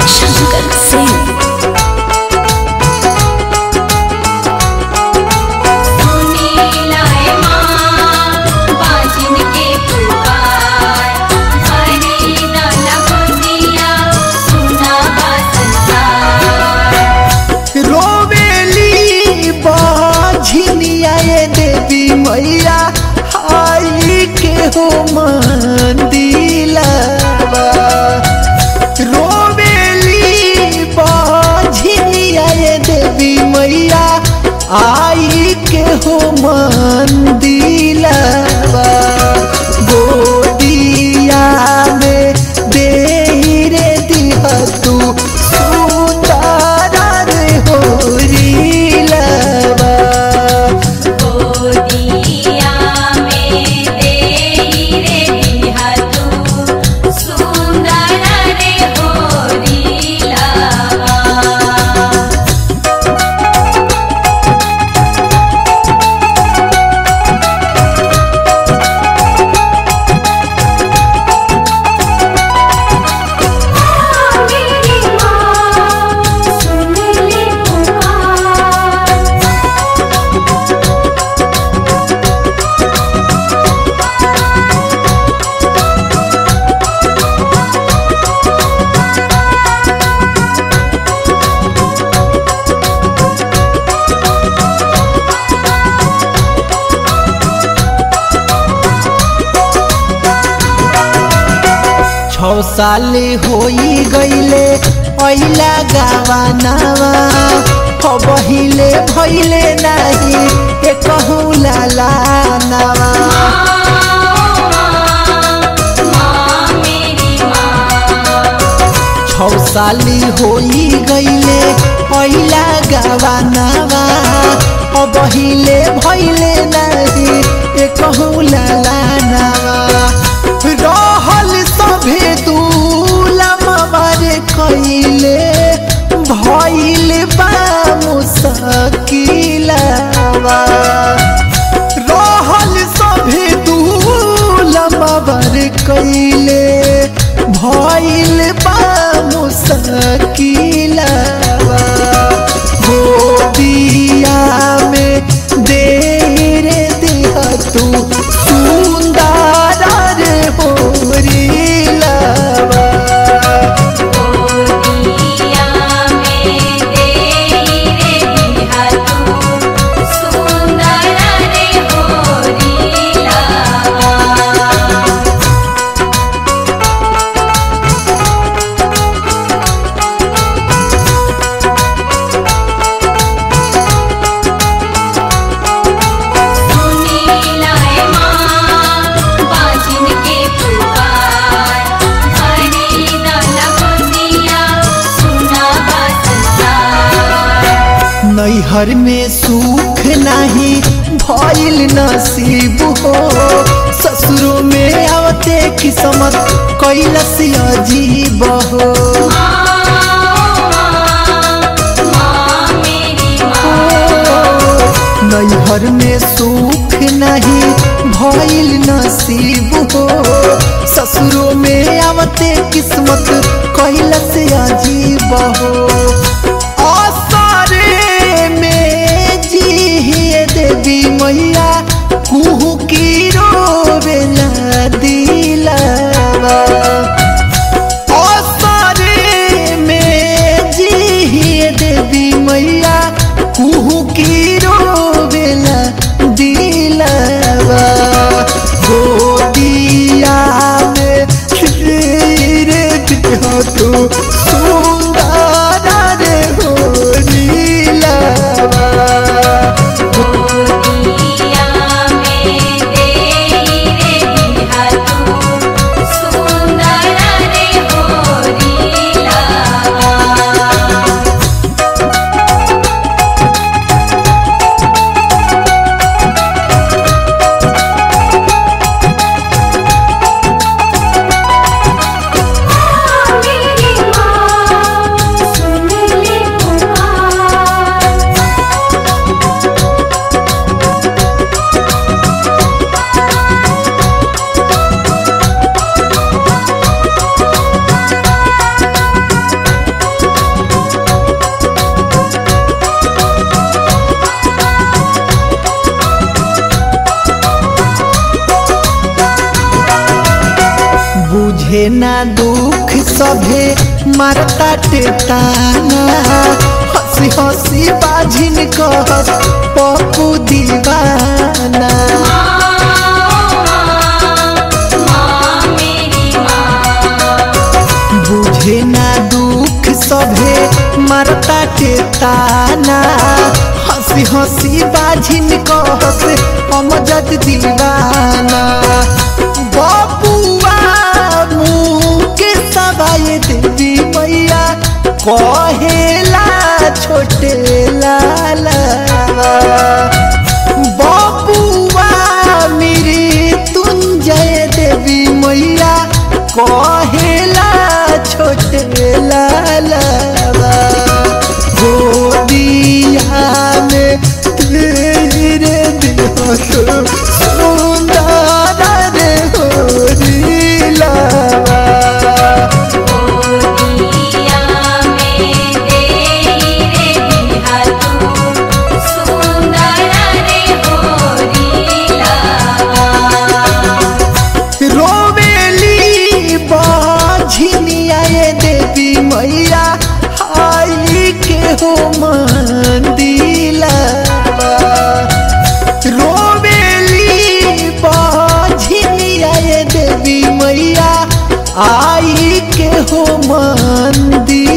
शंकर सिंह सुनीलाए माँ बाजिन के पुकार हरी नाना गोदिया सुना बा संसार रोवेली बाझिनिया ये देवी मैया आई के हो मंदिलवा रोवेली बाझिनिया ये देवी मैया आई के हो मंदिलवा गोदिया में दे रे दिया तू सुंदर रे होरीलवा गोदिया में देई रे बिहा तू सुंदर रे होरी लावा मेरी माँ सुन ले पुकार छौ साल होई गईले अइला गावानावा बहिले भइले नाही ए कहूँ लाला नावा माँ मेरी माँ छौ साली होई गईले अइला गावानावा बहिले भइले नाही ए कहूँ लाला नावा रहल सभे दूलमवर कइले भइल बा मुसकिलवा रहल सभे दूलमवर कइले भइल बा मुसकिलवा गोदिया में दे रे दिया तू सुंदर रे होरीलवा गोदिया में देई रे बिहा तू सुंदर रे होरी लावा सुनीलाए माँ बाजिन के पुकार हरी नाना गोदिया सुना बा संसार नैहर में सुख नहीं भइल नसीब हो ससुरो में आवते किस्मत कैलस अजीब हो माँ मेरी नैहर में सुख नहीं भइल नसीब हो ससुरो में आवते किस्मत कैलस अजीब हो असरे में जी देवी मैया कुहू की रोवेला दिलवा असरे में जी देवी मैया कुहू की रोवेला दिलवा गोदिया में रे दिया तू सुंदर रे होरीलवा गोदिया में देई रे बिहा तू बुझे ना दुख सभे मारता टेताना हंसी हंसी बाझिन कहत पप्पू दीवाना माँ मेरी माँ बुझे ना दुख सभे मारता टेताना हंसी हंसी बाझिन कहत अमजद दीवाना बबुआ मुँह के सवाए देवी मैया कहेला छोटे लाला बबुआ मेरी तुंजय देवी मैया कहेला छोटे लालवा गोदिया में तेरे दिल सुंदर रे होरीलावा गोदिया में तेरी रे बिहा तू सुंदर रे होरीला रोवेली बाझिनिया ये देवी मैया आई के हो मंदिला रोवेली बाझिनिया ये देवी मैया आई के हो मंदिर